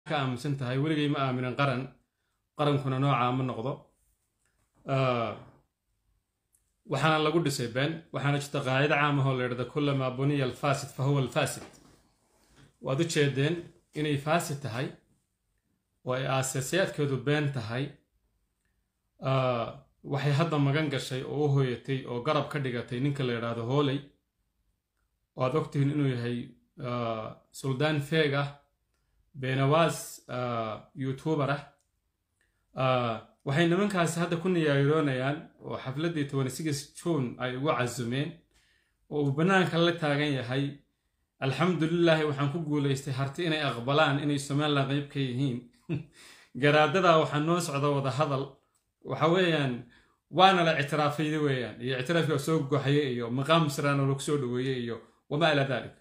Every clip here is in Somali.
ka aaminsan tahay weligay ma aaminin qaran qarankuna noocaa ma noqdo waxaana lagu dhisay been waxaana jirta qaacido caamahoo la yidhahda kullamaa buniya alfaasid fa huwa alfaasid waad u jeedeen inay faasid tahay oo ay aasaasayaadkeedu been tahay waxay hadda magan gashay oo u hooyatay oo garab ka dhigatay ninka la yidhaahdo hooley oo aad ogtihiin inuu yahay suldaan feeg ah beenawaas youtuber ah waxay nimankaasi hadda ku niyaayiroonayaan oo xafladdii tobani six june ay ugu casumeen oo uu bannaanka la taagan yahay alxamdulilaahi waxaan ku guulaystay harti inay aqbalaan inay somalilan qeyb ka yihiin garaadadaa waxaa noo socda wada hadal waxa weeyaan waana la ictiraafayda weeyaan iyo ictiraafkii soo goxaya iyo maqaam siraano lagu soo dhaweeyey iyo wamaa ilaa dalik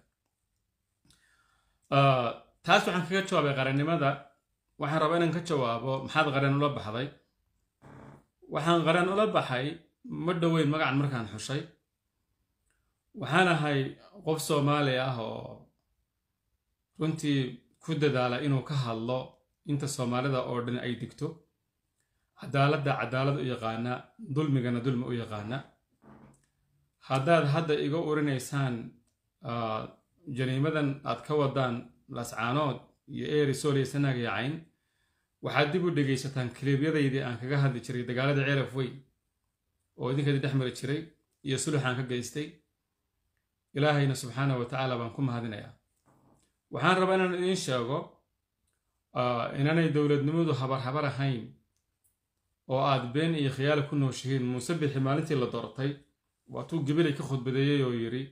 taas waxaan kaga jawaabay qarannimada waxaan rabaa inaan ka jawaabo maxaad qaran ula baxday waxaan qaran ula baxay ma dhoweyn magacan markaan xushay waxaan ahay qof soomaali ah oo runtii ku dadaala inuu ka hadlo inta soomaalida oo dhan ay digto cadaaladda cadaalad u yaqaana dulmigana dulmi u yaqaana haddaad hadda iga urinaysaan jariimadan aad ka wadaan lascaanood iyo eeri sooliya sanaag iyo cayn waxaad dib u dhegaysataan kiliibyadaydii aan kaga hadli jiray dagaaladii ceelaf weyn oo idinkeedii dhex mari jiray iyo suluxaan ka geystay ilaahayna subxaana wa tacaala baan ku mahadinayaa waxaan rabaa inaan idiin sheego inaanay dowladnimadu habar habar ahayn oo aad been iyo khiyaali ku nooshihiin muuse bixi maalintii la doortay waatuu gabilay ka khudbadeeyey oo yidhi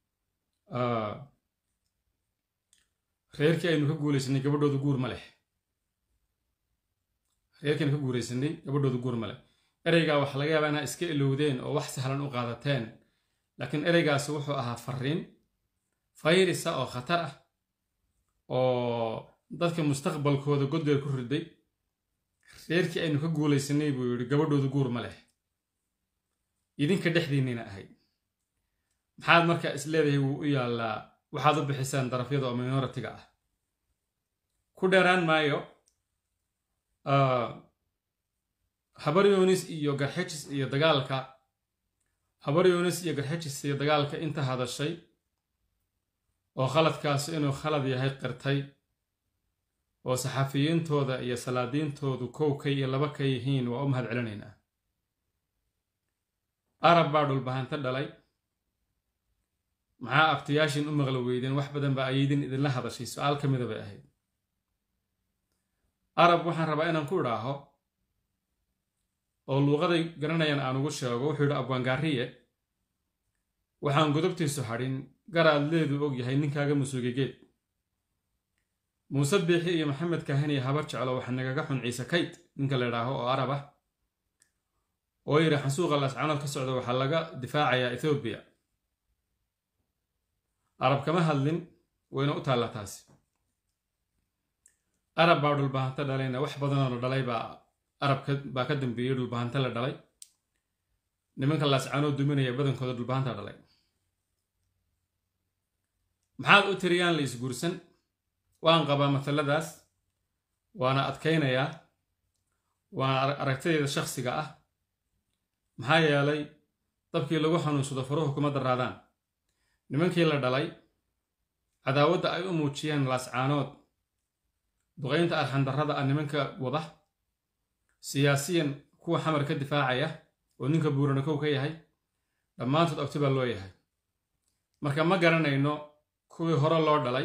reerkii aynu ka guulaysanay gabadhooda guur ma leh reerkii aynu ka guulaysanay gabadhooda guur ma leh ereygaa waxa laga yaabaa inaa iska ilowdeen oo wax sahlan u qaadateen laakiin ereygaasi wuxuu ahaa fariin fayrisa oo khatar ah oo dadka mustaqbalkooda godbeer ku riday reerkii aynu ka guulaysanay buu yidhi gabadhooda guur ma leh idinka dhexdiinnina ahayd maxaad markaa is leedahay wuu u yaallaa waxaad u bixisaan darafyada oo minoritiga ah ku dheeraan maayo habar yunis iyo garxejis iyo dagaalka habar yunis iyo garxejis iyo dagaalka inta hadashay oo khaladkaasi inuu khalad yahay qirtay oo saxafiyiintooda iyo salaadiintoodu kow ka iyo laba ka yihiin waa u mahad celinaynaa arab baa dhulbahanto dhalay maxaa abtiyaashin u maqla weydeen wax badan ba ayidin idinla hadashay su-aal ka mida bay ahayd arab waxaan rabaa inaan ku idhaaho oo luuqaday garanayaan aan ugu sheego wuxuu yidhi abwaangaariye waxaan godobtiisu hadhin garaad leedu og yahay ninkaaga musuugegeed muuse biixi iyo maxamed kaahin iyo habar jeclo waxaa nagaga xun ciise kayd ninka la idhaaho oo arab ah oo yidhi xansuuqa lascanood ka socda waxaa laga difaacayaa ethoobiya arab kama hadlin wayna u taallaa taasi arab baa dhulbahanto dhalayna wax badanoo la dhalay baa arab baa ka dambeeyey dhulbahanto la dhalay nimanka laascaanoo duminaya badankooda dhulbahanta dhalay maxaad u tiriyaan la isguursan waan qabaa mataladaas waana adkaynayaa waana aragtadeeda shakhsiga ah maxaa yeelay dabkii lagu xanuunsado faruhu kuma daraadaan nimankii la dhalay cadaawadda ay u muujiyeen laascaanood duqaynta arxandarrada ah nimanka wada siyaasiyan kuwa xamar ka difaacaya oo ninka buurana kow ka yahay dhammaantood ogti baa loo yahay marka ma garanayno kuwii hore loo dhalay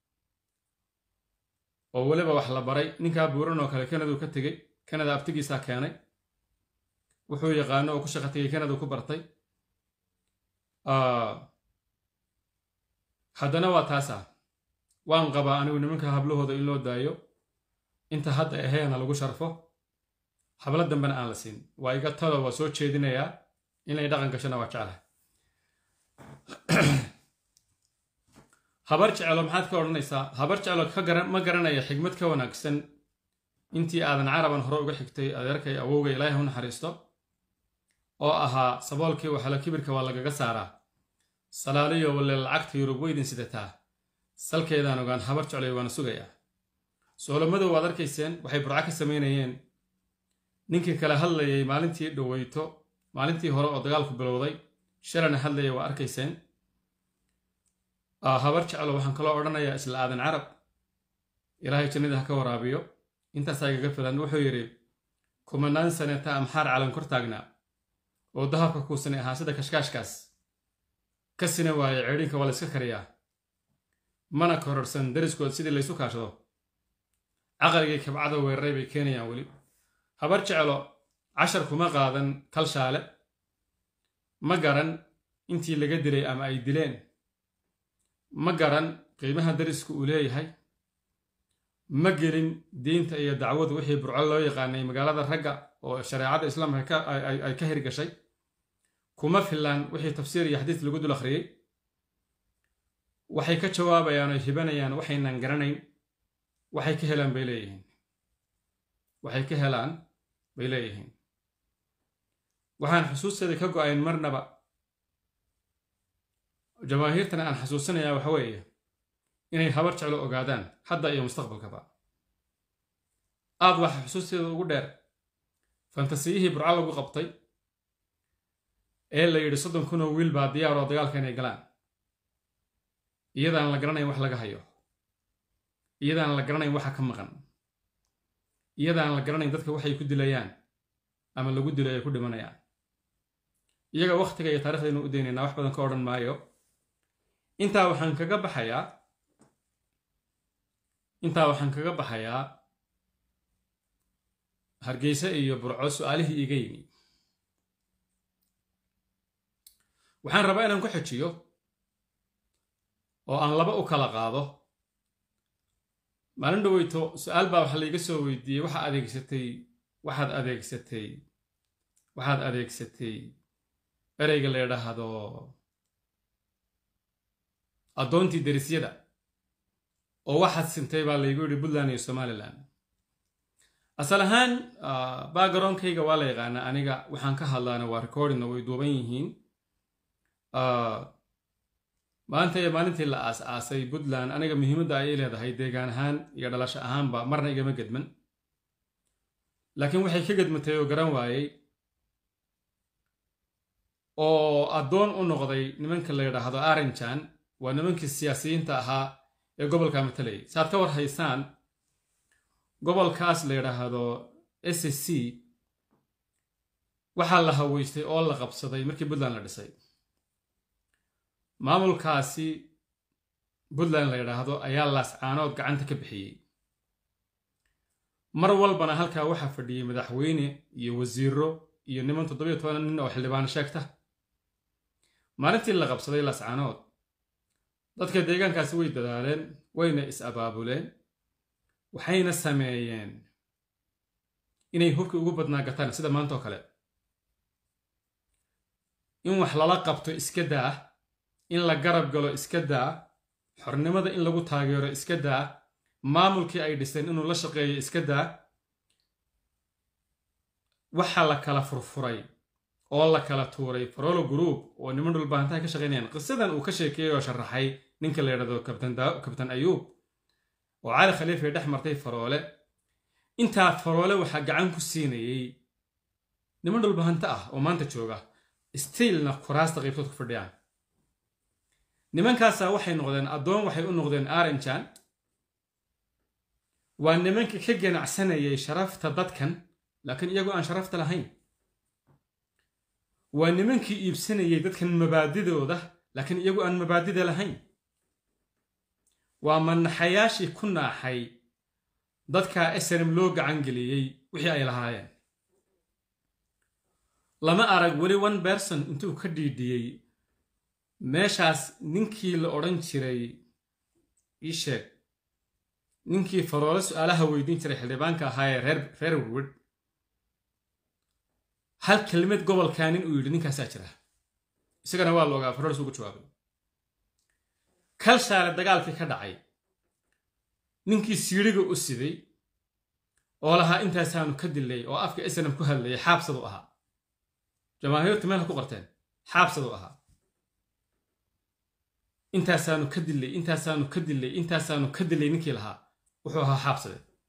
oo weliba wax la baray ninkaa buuran oo kale kanaduu ka tegey kanada abtigiisaa keenay wuxuu yaqaano oo ku shaqa tegay kanaduu ku bartay haddana waa taasa waan qabaa anigu nimanka hablahooda in loo daayo inta hadda aheena lagu sharfo hablo dambena aan la siin waa iga talo waa soo jeedinayaa inay dhaqan gashana waa jeclahay habar jecelo maxaad ka odhanaysaa habar jecelo ka garan ma garanaya xigmad ka wanaagsan intii aadan caraban hore uga xigtay adeerkay awowga ilaahay u naxariisto oo ahaa saboolkii waxala kibirka waa lagaga saaraa salaaliyo walle lacagta yurub weydin sidataa salkeedaan ogaan habar jeclay waana sugayaa soolomadu waad arkayseen waxay burco ka samaynayeen ninkii kale hadlayay maalintii dhoweyto maalintii hore oo dagaalku bilowday shalana hadlayay waa arkayseen habar jeclo waxaan kaloo odhanayaa isla aadan carab ilaahay jannada ha ka waraabiyo intaasaa igaga filan wuxuu yidhi kumanaan saneta amxaar calan kor taagnaa oo dahabka kuusanay ahaa sida kashkaashkaas ka sina waaye ceedhinka waa la iska kariyaa mana kororsan dariskood sidii laysu kaashado caqligii kabcada weeraray bay keenayaan weli habar jeclo cashar kuma qaadan kalshaale ma garan intii laga dilay ama ay dileen ma garan qiimaha darisku uu leeyahay ma gelin diinta iyo dacwadu wixii burco loo yaqaanay magaalada ragga oo shareecada islaamka ay ka hirgashay kuma filaan wixii tafsiir iyo xadiis lagu dul akhriyey waxay ka jawaabayaan oo hibanayaan waxaynan garanayn waxay ka helaan bay leeyihiin waxay ka helaan bay leeyihiin waxaan xusuusteeda ka go-ayn marnaba jamaahiirtana aan xasuusinayaa waxa weeye inay habar jeclo ogaadaan hadda iyo mustaqbalkaba aad waxa xusuusteeda ugu dheer fantasiyihii burco lagu qabtay ee la yidhi soddon kun oo wiil baa diyaar oo dagaalka inay galaan iyadaan la garanayn wax laga hayo iyadaan la garanayn waxa ka maqan iyadaan la garanayn dadka waxay ku dilayaan ama lagu dilo ay ku dhimanayaan iyaga wakhtiga iyo taarikhdeenu u daynaynaa wax badan ka odhan maayo intaa waxaan kaga baxayaa intaa waxaan kaga baxayaa hargeysa iyo burco su-aalihii iiga yimi waxaan rabaa inaan ku xejiyo oo aan laba u kala qaado maalin dhaweyto su-aal baa waxa layga soo weydiiyey waxaa adeegsatay waxaad adeegsatay waxaad adeegsatay ereyga la yidhaahdo addoontii derisyada oo waxaad sintay baa laygu yidhi puntland iyo somalilan asal ahaan backgroundkayga waa la yaqaanaa aniga waxaan ka hadlaana waa recordingna way duuban yihiin maanta iyo maalintii la aas-aasay puntland aniga muhiimadda ay leedahay deegaan ahaan iyo dhalasho ahaanba marna igama gedman laakiin waxay ka gedmatay oo garan waayey oo addoon u noqday nimanka la yidhaahdo arinjan waa nimankii siyaasiyiinta ahaa ee gobolka matalayay saaad ka war haysaan gobolkaas la yidhaahdo s c waxaa la haweystay oo la qabsaday markii puntland la dhisay maamulkaasi puntland la yidhaahdo ayaa laascaanood gacanta ka bixiyey mar walbana halkaa waxaa fadhiyey madaxweyne iyo wasiiro iyo niman toddobiyo toban nin oo xildhibaano sheegta maalintii la qabsaday laascaanood dadka deegaankaasi way dadaaleen wayna is-abaabuleen waxayna sameeyeen inay hubkii ugu badnaa gataan sida maanta oo kale in wax lala qabto iska daa in la garab galo iska daa xornimada in lagu taageero iska daa maamulkii ay dhiseen inuu la shaqeeyo iska daa waxa la kala furfuray oo la kala tuuray farolo group oo niman dhulbaahantaha ka shaqaynayaan qisadan uu ka sheekeeyey oo sharaxay ninka la yidhahdo kabtan ayuub oo cali khaliifay dhex martay faroole intaa faroole waxaa gacan ku siinayey niman dhulbahanto ah oo maanta jooga stiilna kuraasta qaybtood ku fadhiyaan nimankaasaa waxay noqdeen addoon waxay u noqdeen aranjan waa nimanka ka ganacsanayay sharafta dadkan laakiin iyagoo aan sharafta lahayn waa nimankii iibsanayay dadkan mabaadidooda laakiin iyagoo aan mabaadida lahayn waa manaxayaashii ku naaxay dadkaa esrm loo gacan geliyey wixii ay lahaayeen lama arag weli one berson intuu ka dhiidhiyey meeshaas ninkii la odhan jiray ii sheeg ninkii faroole su-aalaha weydiin jiray xildhibaanka ahaa ee reer reer werwed hal kelmad gobolkaa nin uu yidhi ninkaasaa jira isagana waa la ogaa faroole suugu jawaabay kalshaale dagaalkii ka dhacay ninkii siidhiga u siday oo lahaa intaasaanu ka dilay oo afka isnam ku hadlayay xaabsadu ahaa jamaahiirtu meel ha ku qorteen xaabsadu ahaa intaasaanu ka dilay intaasaanu ka dilay intaasaanu ka dilay ninkii lahaa wuxuu ahaa xaabsade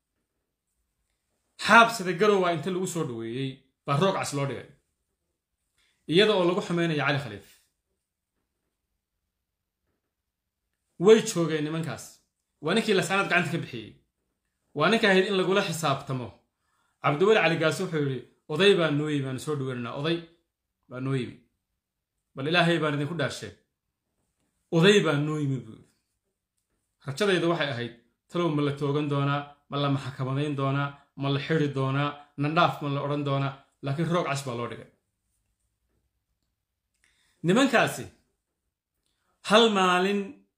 xaabsada garowaa inta lagu soo dhaweeyey baa roog cas loo dhigay iyada oo lagu xumaynayo cali khaliif way joogeen nimankaas waa ninkii lasaanaad gacanta ka bixiyey waa ninka ahayd in lagula xisaabtamo cabdiweli caligaas wuxuu yidhi oday baa noo yimi aanu soo dhaweynaynaa oday baa noo yimi bal ilaahay baan idinku dhaarsheeg oday baa noo yimi buu yidhi rajadaydu waxay ahayd talow ma la toogan doonaa ma la maxkamadayn doonaa ma la xidi doonaa nandhaaf ma la odhan doonaa laakiin roog cas baa loo dhigay nimankaasi hal maalin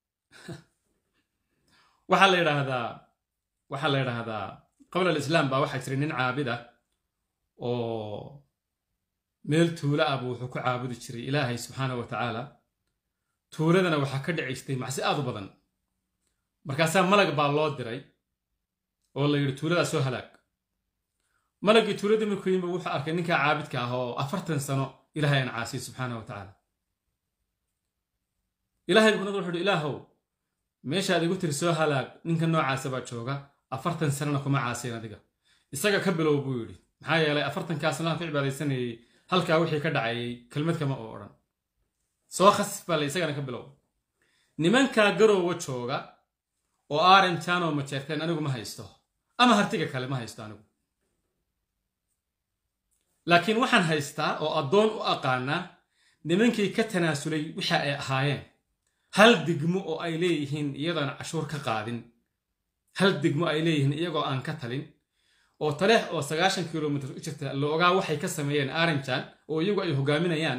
waxaa la yidhaahdaa waxaa la yidhaahdaa qabla alislaam baa waxaa jiray nin caabid ah oo meel tuula ah buu wuxuu ku caabudi jiray ilaahay subxaana wa tacaala tuuladana waxaa ka dhici jirtay macsi aad u badan markaasaa malag baa loo diray oo la yidhi tuuladaa soo halaag malaggii tuuladii markuu yimid wuxuu arkay ninkaa caabidka ah oo afartan sano ilaahay aan caasiyey subxaana wa tacaala ilaahay buknad wuxuu yidhi ilaahow meeshaad igu tiri soo halaag ninka noocaasa baa jooga afartan sanana kuma caasiyan adiga isaga ka bilow buu yidhi maxaa yeelay afartankaa sanaan ku cibaadaysanayey halkaa wixii ka dhacayay kelmad kama oo odhan soo khasif baa la isagana ka bilow nimankaa garoowa jooga oo aaran jaanoo majeerteen anigu ma haysto ama hartiga kale ma haysto anigu laakiin waxaan haystaa oo addoon u aqaanaa nimankii ka tanaasulay waxa ay ahaayeen hal digmo oo ay leeyihiin iyadoon cashuur ka qaadin hal digmo ay leeyihiin iyagoo aan ka talin oo taleex oo sagaashan kilomitr u jirta la ogaa waxay ka sameeyeen aranjan oo iyagu ay hogaaminayaan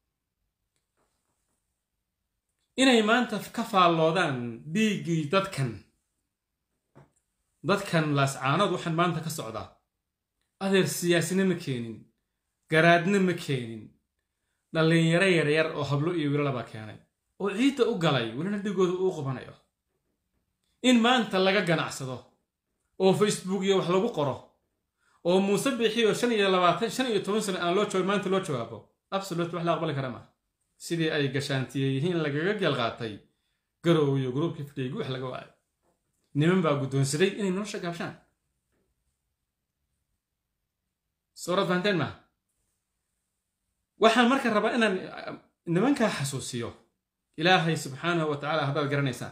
inay maanta ka faalloodaan dhiiggii dadkan dadkan laascaanood waxaan maanta ka socdaa adeer siyaasina ma keenin garaadna ma keenin dhallinyaro yaryar oo hablo iyo wiilalabaa keenay oo ciidda u galay welina dhigooda uu qubanayo in maanta laga ganacsado oo facebook iyo wax lagu qoro oo muuse bixiyo shan iyo labaatan shan iyo toban sano aan loo joog maanta loo jawaabo absolut wax la aqbali kara maaha sidii ay gashaantiye yihiin lagaga geel qaatay garow iyo gruubkii fidhiygu wax laga waayo niman baa guddoonsaday inay nolosha gaabshaan suurad fahanteen maaha waxaan marka rabaa inaan nimankaa xasuusiyo ilaahay subxaanahu wa tacaala haddaad garanaysaan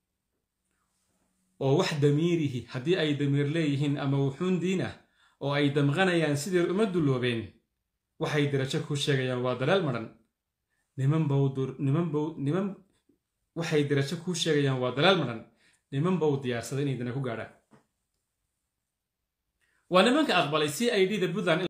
oo wax damiirihi haddii ay damiir leeyihiin ama wuxuun diin ah oo ay damqanayaan sidii uma dulloobeen waxay darajo kuu sheegayaan waa dalaal madhan niman bawdur niman bow niman waxay darajo kuu sheegayaan waa dalaal madhan niman bow diyaarsada inay dana ku gaadhaan waa nimanka aqbalay c i d da puntland